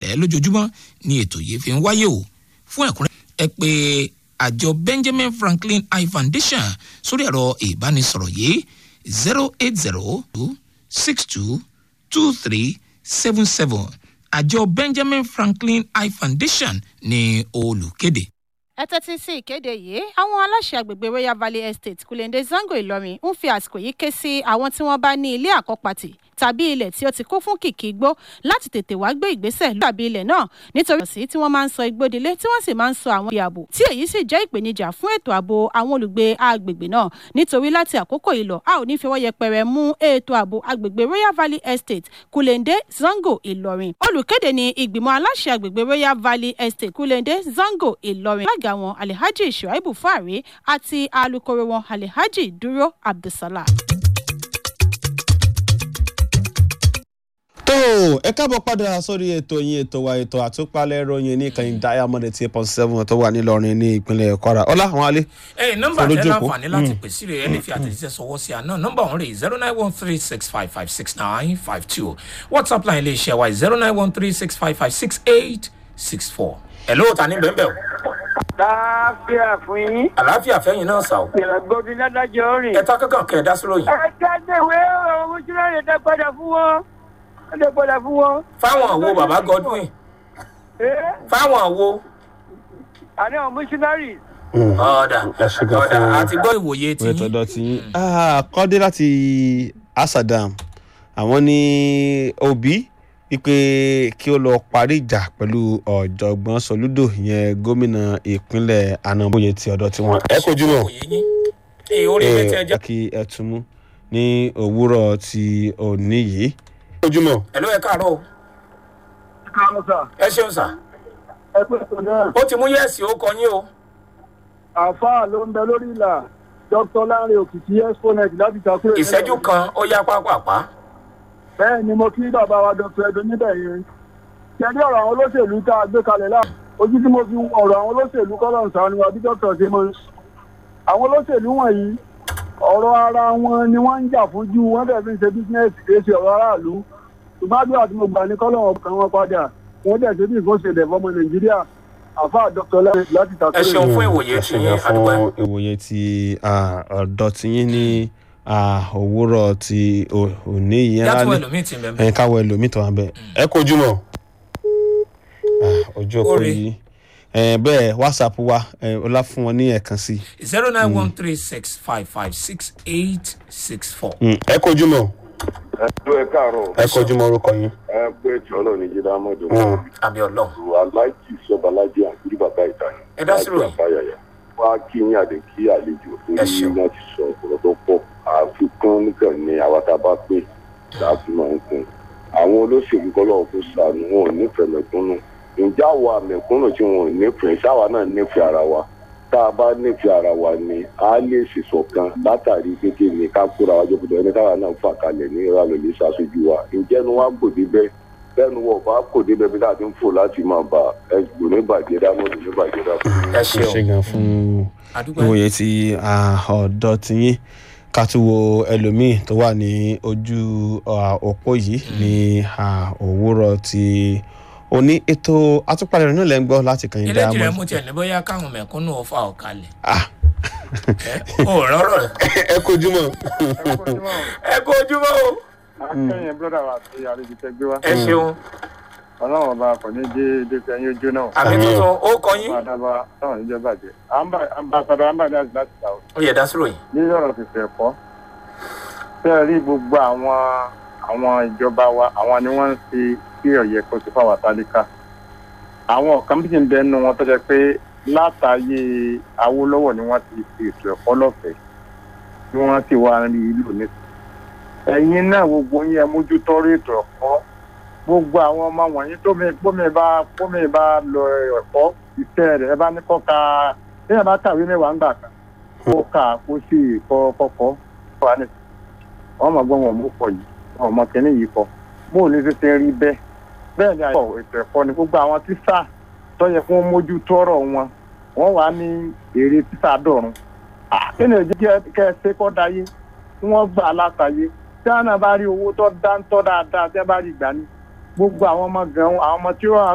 ọ̀fẹ́ lójoojúmọ́ ni ètò yìí fi ń wáyé o fún ẹ̀kúnrẹ́ ẹ pé àjọ benjamin franklin eye foundation sórí ẹ̀rọ ìbánisọ̀rọ̀ yìí zero eight zero two six two two three seven seven àjọ benjamin franklin eye foundation ní olùkéde. ẹ tẹ́tí sí ìkéde yìí àwọn aláṣẹ àgbègbè royal valley estate kulende zango ìlọrin ń fi àsìkò yìí ké sí àwọn tí wọ́n bá ní ilé àkọ́pàtì tàbí ilẹ̀ tí ó ti kún fún kìkì igbó láti tètè wá gbé ìgbésẹ̀ lórí ilẹ̀ náà nítorí ọ̀sìn tí wọ́n máa ń sọ igbódilé tí wọ́n sì máa ń sọ àwọn ibi ààbò tí èyí sì jẹ́ ìpèníjà fún ètò ààbò àwọn olùgbé agbègbè náà nítorí láti àkókò yìí lọ a ò ní fi ọwọ́ yẹpẹrẹ mú ètò ààbò agbègbè royal valley estate kulende zango ìlọrin olùkéde ní ìgbìmọ̀ aláṣẹ agbègbè royal valley estate kulende zango ìlọrin alága wọn alhaji shuaibu fari àti alukoro wọn alhaji dúró abdulsalam. tó ẹ káàbọ̀ padà sórí ètò yín ètò wa ètò àtúpalẹ̀ ìròyìn ní ìkànnì diamond eighty eight point seven tó wà nílọrin ní ìpínlẹ̀ kwara ọlá àwọn alẹ́. ẹ nọmba Sọ tẹ lójú òpó. láǹfààní láti pèsè rẹ ẹ lè fi àtẹ̀jíṣẹ́ sọwọ́ sí àná nọmba ọ̀hún rè zero nine one three six five five six nine five two whatsapp line lè ṣe wa zero nine one three six five five six eight six four. ẹ ló ta ní bẹ́ẹ̀ o láàfíà fún yín. àlàáfíà fẹ́yìn náà sà o ìràgbọ́dún ládájọ́ rìn. ẹ ta kankan kẹ ẹ dá sírò yìí ẹ jáde ìwé ọ̀rọ̀ mọ́ṣúná lè dá padà fún wọn. ó lè padà fún wọn. fáwọn àwo bàbá godwin ee fáwọn àwo. àní àwọn mọ́ṣúnárì. ọ̀dà ẹ ṣe gan ọ̀dà fún- àti gbọ́ ìwòye tí ìwé tọ̀dọ̀ tí yín. Ah, kọ́dé láti asadam àwọn ní òbí wípé kí ó lọ parí ìjà pẹ̀lú ọ̀jọ̀gbọ́n soludo ìyẹn gómìnà ìpínlẹ̀ anamboye ti ọ̀dọ̀ tiwọn. ẹ kojú mọ́ ìwòye yín ee orí ilé tí ẹ ẹ jẹ́. kí ẹ tún mú ní òwúrọ̀ ti òní yìí. kojú mọ́. ẹ ló ẹ káàárọ̀ o káwọn sà ẹ ṣeun sà ẹ pé tó náà. ó ti mú yẹ́ẹ̀sì ó kọ yín o. àáfàá ló ń bẹ lórí ìlà dr lanre òkìkí exponent láti takúrò. ìṣẹ́jú kan ó yá pápápá. bẹ́ẹ̀ ni mo kí bàbá wa dr edo níbẹ̀ yẹn. kẹ́ndí ọ̀rọ̀ àwọn olóṣèlú tá a gbé kalẹ̀ láà ojú tí mo fi wo ọ̀rọ̀ àwọn olóṣèlú kọ́lọ̀ ń sàánú wa bí dr ṣe mọ́ àwọn olóṣèlú wọ̀nyí ọ̀rọ̀ ara wọn ni wọ́n ń jà fún jù wọ́n dẹ̀ fi ń ṣe bísínẹ́sì kì í ṣe ọ̀rọ̀ aráàlú ṣùgbọ́n àdúrà tí mo gbà ní kọ́lọ̀ ọ̀kan wọn padà wọ́n dẹ̀ ṣe bí nǹkan ṣe dẹ̀ fọmọ nàìjíríà àfa dr lẹ́yìn láti ẹ takúrò. ṣeun fún ìwòye ẹ tí ṣe yín gan àdúgbò fún ìwòye ti ah, ọ̀dọ̀ tí yín ní ah, òwúrọ̀ ti ò- òní yìí. yàtọ̀ ẹlòmíì ti bẹ̀rẹ̀ ẹ káwọ ẹlòmíì tó wà bẹ́ẹ̀. ẹ kojú mọ́. Ah, ojú òpó Oore. yìí ẹ bẹ́ẹ̀ whatsapp wa ẹ ọlá fún wọn ní ẹ̀kan sí i. zero nine one three six five five six eight six four. ẹ kojú mọ́ ẹjọ́ ẹ káàárọ̀ ẹ kojú mọ́ orúkọ yín. ẹ pé tí ọlọ́run ní jíde amọ́dé àmì ọlọ́run aláìjì sọ́balájì àkúrí bàbá ìtàn Ẹ dá sí ròyìn. àbáyàyà wá kí yín àdé kí àlejò Ẹ torí ṣeun. wọ́n ti sọ ọ̀rọ̀ tó pọ̀ àfikún nìkan ni àwa tá a bá pè láti máa ń kún àwọn olóṣèlú kọ́lọ́ kó sànù wọn ò nífẹ̀ẹ́ mẹ̀kúnnù ǹjẹ́ àwa mẹ̀kúnnù tí wọn ò nífẹ̀ẹ́ sáwa náà nífẹ̀ẹ́ ara wa tá a bá nífẹ̀ẹ́ ara wa ni a lè ṣèṣọ̀kan látàrí kékeré ní ká kóra wájú kúndọ̀ ẹni táwa náà fà kalẹ̀ ní ìrọ̀lẹ́ lè ṣàṣojú wa ǹjẹ́ ni wọ́n á kò débẹ̀ bẹ́ẹ̀ ni wọ́n bá kò débẹ̀ bí láti ń fò láti máa bà ẹgbò ní bàjẹ́ dámọ́dù ní bàjẹ́ dámọ́dù. ẹ ẹ ṣe ṣeun gan fún àdúgbò ìwòye ti ah, ọ̀dọ̀ tí yín ká tún wo ẹlòmíì tó wà ní ojú ah, òpó yìí ní ah, òwúrọ̀ ti òní ètò àtúpalẹ̀ rẹ̀ náà lẹ́ ń gbọ́ láti kàn yín ilé jìrẹ Diamond. mú tiẹ̀ ní bóyá káwọn mẹ̀kúnnù ọ̀fà ọ̀kalẹ̀. Ah. ẹ ò rọrọ ẹ kojú mọ́. ẹ kó ojúmọ́ o. akẹ́yìn brọ́dà wa àti àlejò tẹ gbé wá ẹ ṣeun ọlọ́run ọba kò ní dé dẹ́sẹ̀ ẹyin ojú náà àmì tuntun ó kọ yín wọn àdàbà táwọn níjọ bàjẹ́ ambassadọ ambassadọ láti láti ta o ó yẹ dá sírò yìí. ní ọ̀rọ̀ fìfẹ́ ẹ̀kọ́ fẹ́ẹ́ rí gbogbo àwọn àwọn ìjọba wa àwọn ni wọ́n ń ṣe kí ọ̀yẹ́ kó ti fáwọn tálíkà àwọn kan bí ti ń bẹnu wọn tó jẹ́ pé látàyè awólọ́wọ̀ ni wọ́n ti fi ètò ẹ̀kọ́ lọ́fẹ̀ẹ́ tí wọ́n ti wá rí ìlú ní. ẹ̀yin náà gbogbo yín ẹ mójútó rí ètò ẹ̀kọ́ gbogbo àwọn ọmọ wọ̀nyí tómi pómi bá pómi bá lọ ẹ̀kọ́ iṣẹ́ rẹ̀ ẹ bá ní kọ́ ka téèyàn bá kàwé mẹ́wàá ń gbà kan kó kà kó sì kọ́ kọ́kọ́ wà ní. wọ́n mọ̀ gbọ́n wọn mú pọ̀ yìí wọn mọ̀ kẹ́ni yìí kọ́ bó ní ṣe ṣe rí bẹ́ẹ̀ bẹ́ẹ̀ ni àyẹ̀wò ètò ẹ̀kọ́ ni gbogbo àwọn tíṣà tó yẹ kó mójútó ọ̀rọ̀ wọn wọ́n wà ní èrè tíṣà dọ̀run. kí ni èjì kẹ́ ẹ ṣe kọ́ dayé tí wọ́n gbà látàyé tí wọ́n náà bá rí owó tó dáńtọ́ dáadáa tí wọ́n bá rí gbà ní gbogbo àwọn ọmọ gan àwọn ọmọ tí wọ́n